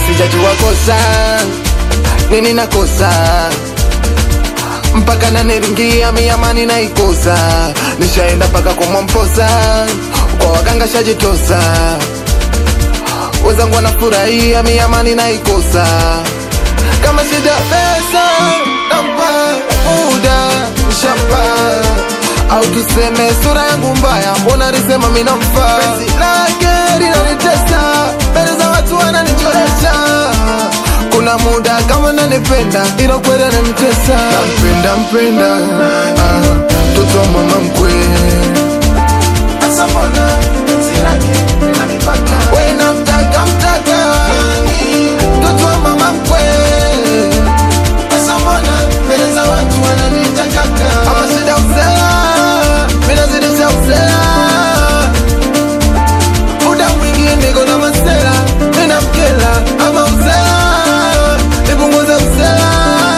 sijajua kosa nini nakosa mpaka naniringia miamani naikosa nishaenda mpaka kwa mwamposa kwa waganga shajitosa wezangu wanafurahia miamani naikosa kama shida pesa nampa muda shapa au tuseme sura yangu mbaya mbona lisema minamfaa penzi lake linanitesa mbele za watu wananichoresha kuna muda kama nanipenda ila kweli ananitesa nampenda mpenda ah, mtoto wa mama mkwe we namtaka mtaka mtoto wa mama mkwe ama shida usela minazidisha usela muda mwingi niko na masela minamkela ama usela nipunguze usela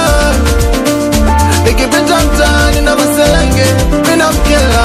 nikipita mtaani na maselenge minamkela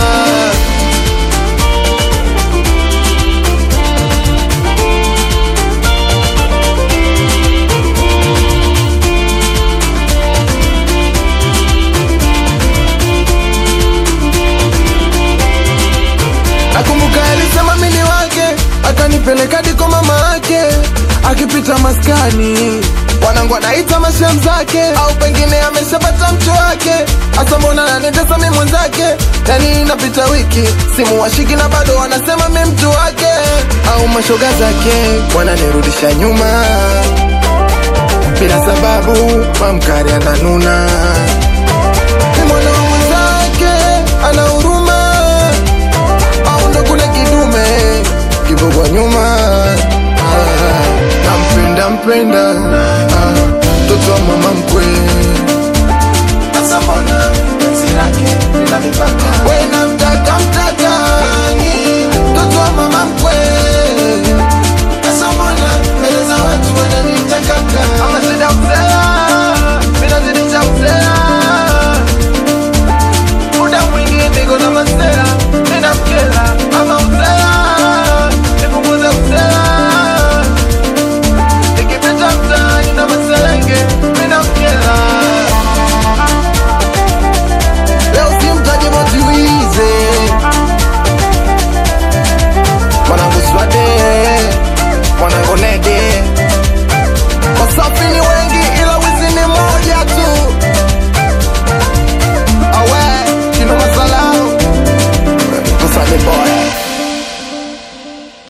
Nakumbuka alisema mimi wake, akanipeleka diko mama yake, akipita maskani wanangu anaita mashem zake, au pengine ameshapata mcho wake. Asa mbona nanitesa mimi mwenzake? Yani inapita wiki simu washiki na bado wanasema mimi mtu wake, au mashoga zake wananirudisha nyuma bila sababu, mamkari ananuna ni mwana wa mwenzake ana huruma au ndo kule kidume kipo kwa nyuma Ah, nampenda mpenda Ah, mtoto wa mama mkwe we